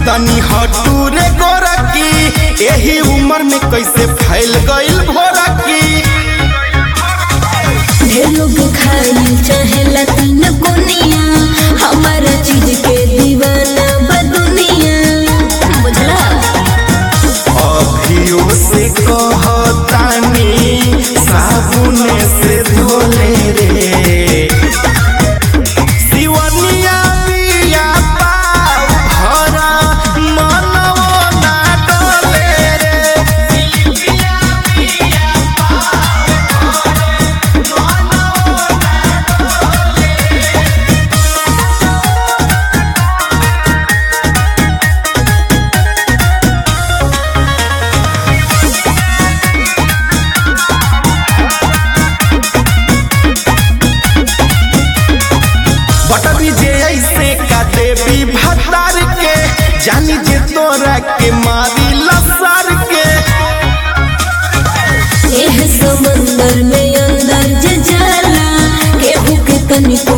तनी हटू रे गोरकी एही उम्र में कैसे फैल गइल भोरकी ढेर लोग खाइल चाहेला तीन कोनिया हमारा चीज के दीवाना बा दुनिया बुझला अभियो से कहतानी साबुन से धोले रे सिवनिया बिया पाव भरा मनवो ना डोले रे बटरी जे ऐसे का देवी भतार के जानी जे तोरा के मारी लसार के एह समंदर में अंदर जे जाला केहू के तनिको